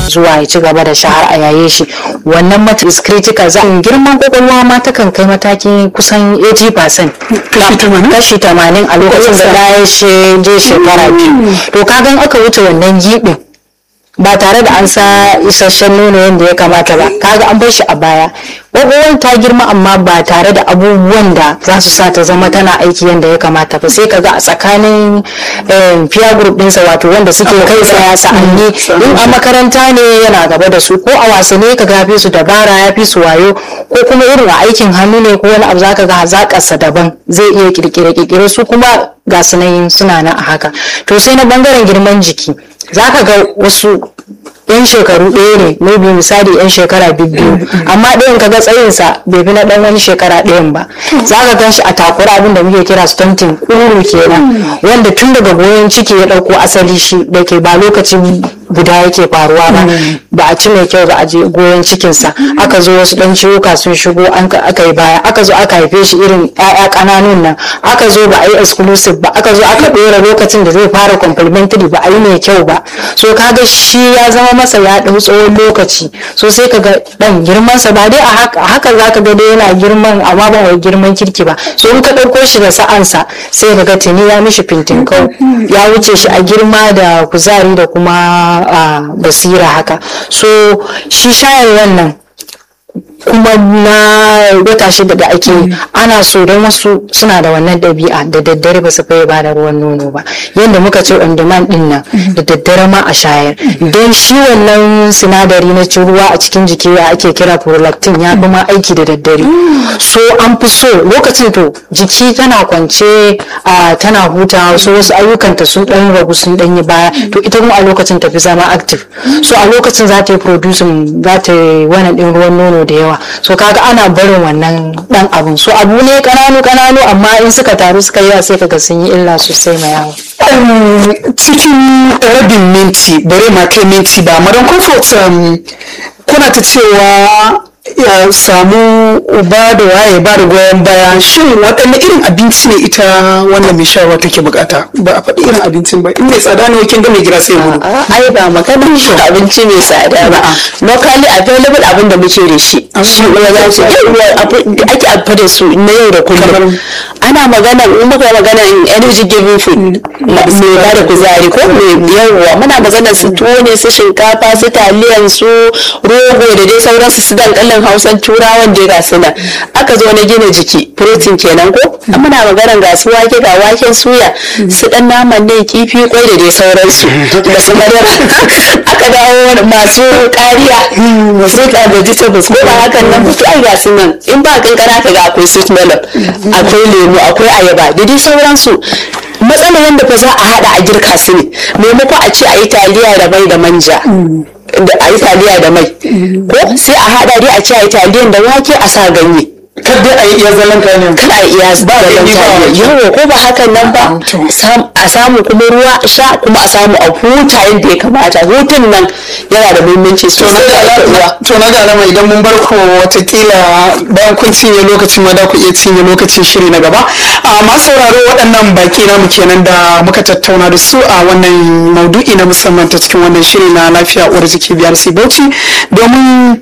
zuwa ya ci gaba da shahar a yaye shi wannan mata is critical za girman kwakwalwa ma ta kan kai mataki kusan 80% kashi 80 a lokacin da da ya je shekara biyu to kagan aka wuce wannan gibin ba tare da an sa isasshen nono yadda ya kamata ba kaga an bar shi a baya kwakwalwar ta girma amma ba tare da abubuwan da za su sa ta zama tana aiki yadda ya kamata ba sai kaga a tsakanin peer group ɗinsa wato wanda suke kai tsaya sa'anni in a makaranta ne yana gaba da su ko a wasanni ka ga fi su dabara ya fi su wayo ko kuma irin a aikin hannu ne ko wani abu zaka ga hazaƙarsa daban zai iya kirkire kirkire su kuma ga sunayin suna nan a haka to sai na bangaren girman jiki zaka ga wasu yan shekaru ɗaya ne maybe misali yan shekara biyu amma ɗayan ka ga tsayinsa bai fi na ɗan wani shekara ɗayan ba za ka gan shi a takura abin da muke kira stunting ƙuru kenan wanda tun daga goyon ciki ya ɗauko asali shi da ke ba lokacin guda yake faruwa ba ba a ci mai kyau ba a je goyon cikinsa aka zo wasu ɗan ciwuka sun shigo aka yi baya aka zo aka haife shi irin 'ya'ya ƙananun nan aka zo ba a yi exclusive ba aka zo aka ɗora lokacin da zai fara complementary ba a yi mai kyau ba so kaga shi ya zama masa ya ɗau tsawon lokaci so sai ka ga ɗan girmansa ba dai a haka za ka ga dai yana girman amma ba wai girman kirki ba so in ka ɗauko shi da sa'ansa sai ka ga tuni ya mishi fintinkau ya wuce shi a girma da kuzari da kuma basira haka so shi shayarwan nan kuma na wata shida da ake ana so don wasu suna da wannan ɗabi'a da daddare ba su faye ba da ruwan nono ba yadda muka ce on demand din nan da daddare ma a shayar don shi wannan sinadari na cin ruwa a cikin jiki ya ake kira prolactin ya fi ma aiki da daddare so an fi so lokacin to jiki tana kwance tana hutawa so wasu ayyukanta sun ɗan ragu sun ɗan yi baya to ita kuma a lokacin tafi zama active so a lokacin za ta yi producing za ta yi wannan ɗin ruwan nono da yawa so kaga ana barin wannan dan abun so abu ne kananu kananu amma in suka taru suka yi sai kaga sun yi illa sosai ma yawo cikin rabin minti bare ma kai minti ba madan comfort kuna ta cewa ya samu uba da waye ba da goyon baya shin waɗanne irin abinci ne ita wannan mai shayarwa take bukata ba a faɗi irin abincin ba in mai tsada ne kin ga mai gida sai mu ai ba maganar shi abinci mai tsada ba locally available abin da muke da shi shi ne za su yi ake amfani da su na yau da kullum ana magana in muka magana energy giving food mai ba da kuzari ko mai yawwa muna magana su tuwo ne su shinkafa su taliyan su rogo da dai sauransu su dankalin hausan turawan da ga suna aka zo na gina jiki protein kenan ko muna magana ga su wake ga waken suya su dan naman ne kifi kwai da dai sauransu da su madara aka dawo masu kariya fruit and vegetables ko ba hakan nan ba ai ga su nan in ba kankana ka ga akwai sweet melon akwai lemu akwai ayaba da dai sauransu matsalar yadda fa za a hada a girka su ne maimako a ce a yi taliya da mai da manja da a yi taliya da mai ko sai a hada dai a ce a yi taliyan da wake a sa ganye kada a yi iya zallan kayan kada a iya zallan kayan yawo ko ba hakan nan ba a samu kuma ruwa sha kuma a samu a huta yadda ya kamata hutun nan yana da muhimmanci sosai to na ga alama idan mun bar ku watakila bayan kun cinye lokacin ma da ku iya cinye lokacin shiri na gaba a masu sauraro waɗannan baki namu kenan da muka tattauna da su a wannan maudu'i na musamman ta cikin wannan shiri na lafiya uwar jiki biyar bauchi domin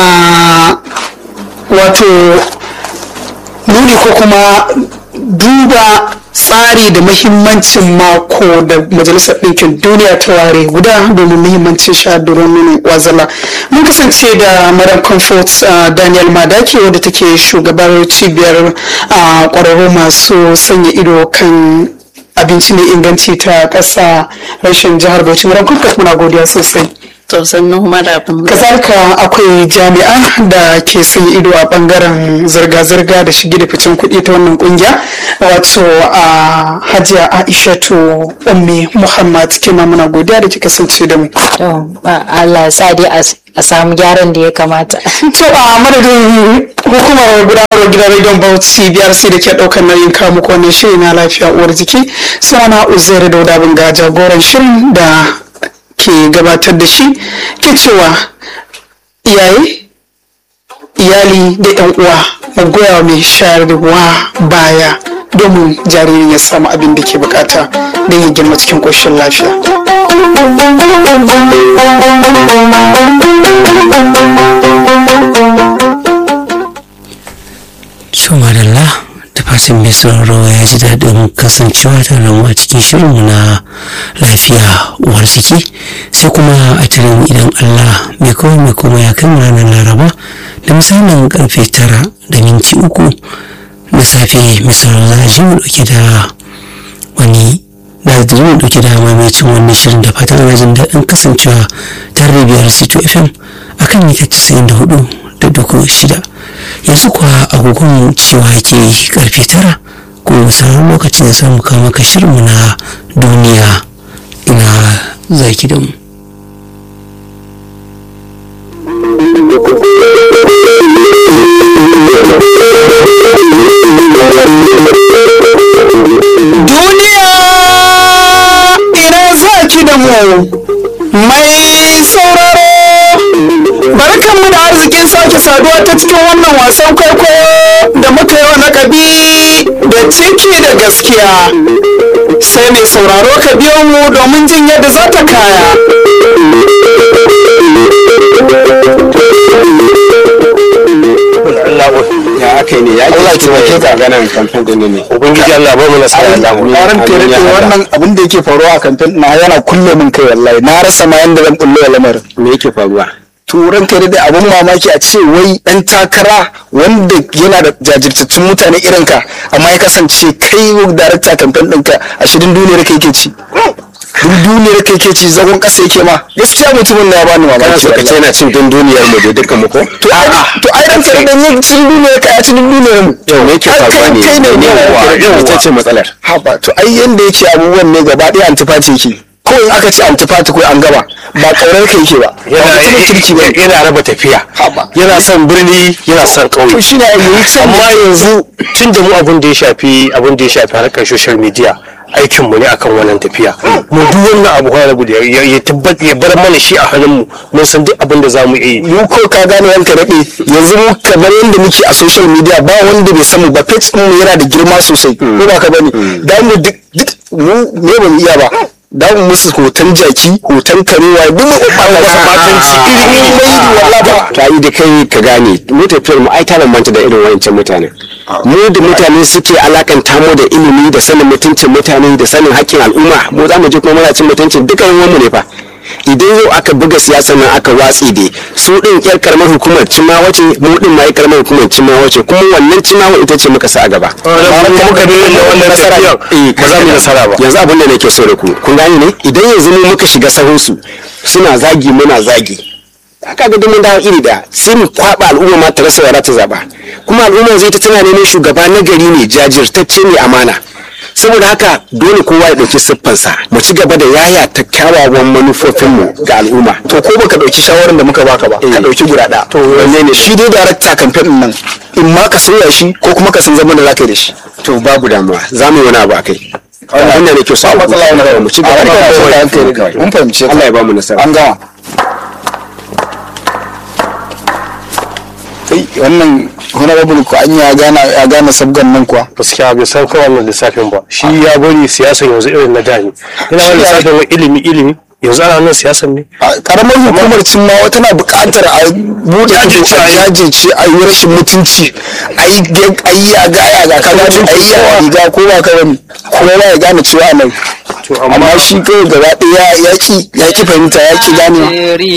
wato nuni ko kuma duba tsari da mahimmancin mako da majalisar ɗinkin duniya ta ware guda domin mahimmancin sha da nonon wazala mun kasance da madam comfort daniel madaki wadda take shugabar cibiyar ƙwararru masu sanya ido kan abinci mai inganci ta ƙasa rashin jihar bauchi madam comfort muna godiya sosai kazalika akwai jami'a da ke sanya ido a bangaren zirga-zirga da shige da ficen kuɗi ta wannan kungiya wato a hajiya aishatu ummi muhammad kima muna godiya da kika kasance da mu Allah sa dai a samu gyaran da ya kamata to a madadin hukumar gudanarwar gidan rediyon bauchi biyar sai da ke ɗaukar nauyin kawo muku wannan shiri na lafiya uwar jiki sana uzairu da wadabin ga jagoran shirin da ke gabatar da shi ke cewa iyaye iyali da yan uwa mu goya mai shayarwa baya domin jaririn ya samu abin da ke bukata don ya girma cikin ƙoshin lafiya fatan mai sauraro ya ji daɗin kasancewa tare da mu a cikin shirinmu na lafiya uwar jiki sai kuma a tirin idan allah mai kawai mai kuma ya kai ranar laraba da misalin karfe tara da minti uku na safe mai sauraro za a ji mu ɗauke da wani da da mu ɗauke da mamacin wannan shirin da fatan ana jin daɗin kasancewa tare da biyar sito fm akan mita casa'in da hudu da duku shida yanzu kuwa agogon cewa ke karfe tara kuma misalin lokacin da samu kama ka shirinmu na duniya ina zaki da mu duniya ina zaki da mu mai sauraro barkanmu da arzikin sake saduwa ta cikin wannan wasan kwaikwayo da muka yi wa lakabi da ciki da gaskiya sai mai sauraro ka biyo mu domin jin yadda za ta kaya ya aka yi ne ya Allah ke taimake ka. ganin kamfen din ne ubangiji Allah ba mu nasara Allah mu Ƙaran tere ya haɗa. wannan abin da yake faruwa a kamfen na yana kulle min kai wallahi na rasa ma yanda zan bullo wa lamarin me yake faruwa turan kai da abin mamaki a ce wai dan takara wanda yana da jajirtattun mutane irin ka amma ya kasance kai darakta kamfen ɗinka a shirin duniyar kai ke ci duk duniyar kai ke ci zagon ƙasa yake ma gaskiya mutumin na ya bani kana mamaki so ka ce wallahi. yana cin din duniyar mu da dukkan mu ko to ai to ai ran kai da yin cin duniyar ka ya ci duk duniyar mu to me yake Ai, faruwa kai- ne kai ne ne yawwa, ita yawwa. ce matsalar haba to ai yanda yake abubuwan ne gaba ɗaya antifati yake ko in aka ce antifati ko an gaba ba ƙaurar ka yake ba ba mutumin kirki ba yana raba tafiya Haba. yana son birni yana son to ƙauye shi ne yi can amma yanzu tun da mu abin da ya shafi abin da ya shafi harkar social media aikin mu ne akan wannan tafiya mu duk wannan abu kwana guda ya ya tabbata ya bar mana shi a hannun mu mun san duk abin da za mu iya yi mu ko ka gane yanka daɗe yanzu mu kamar yadda muke a social media ba wanda bai samu ba page ɗin mu yana da girma sosai ko ba ka bane da mu duk duk mu me ba mu iya ba da mu musu hoton jaki hoton karewa duk mu ɓata wasu matanci iri iri mai wallahi ba ta yi da kai ka gane mu tafiyar mu ai ta bambanta da irin wancan mutane mu da mutane suke alakanta mu da ilimi da sanin mutuncin mutane da sanin haƙƙin al'umma mu za mu je kuma muna cin mutuncin dukkan mu ne fa idan yau aka buga siyasa nan aka watsi da su din yar karamar hukumar cima wace mu din ma yar karamar hukumar cima wace kuma wannan cima ita ce muka sa a gaba kuma muka bi da wannan tafiyan Eh, ba za mu yi nasara ba yanzu abin da nake so da ku kun gane ne idan yanzu mu muka shiga sahunsu suna zagi muna zagi aka ga mun dawo iri da sai mu kwaba al'umma ma ta rasa wara ta zaba kuma al'umma zai ta tana neman shugaba na gari ne jajirtacce ne amana saboda haka dole kowa ya ɗauki siffansa mu ci gaba da yaya ta kyawawan manufofinmu ga al'umma to ko baka ɗauki shawarar da muka baka ba ka ɗauki guda ɗaya to wanne ne shi dai darakta kamfen ɗin nan in ma ka sauya shi ko kuma ka san zaman da za ka yi da shi to babu damuwa za mu yi wani abu a kai abin da nake so ba matsala wani mu ci gaba da hankali kawai mun fahimce ka Allah ya ba mu nasara an gama kai wannan honorable ko an ya gana ya gane sabgan nan kuwa gaskiya bai san kawai wannan lissafin ba shi ya bari siyasa yanzu irin na da ne ina wani lissafin wa ilimi ilimi yanzu ana nan siyasan ne A karamar hukumar cimma tana buƙatar a buɗe ido a jajirce a yi rashin mutunci a yi a yi yaga yaga ka gane a yi yaga riga ko ba ka bane kowa ya gane cewa nan to amma amma shi kawai gaba ɗaya ya ki ya ki fahimta ya ki gane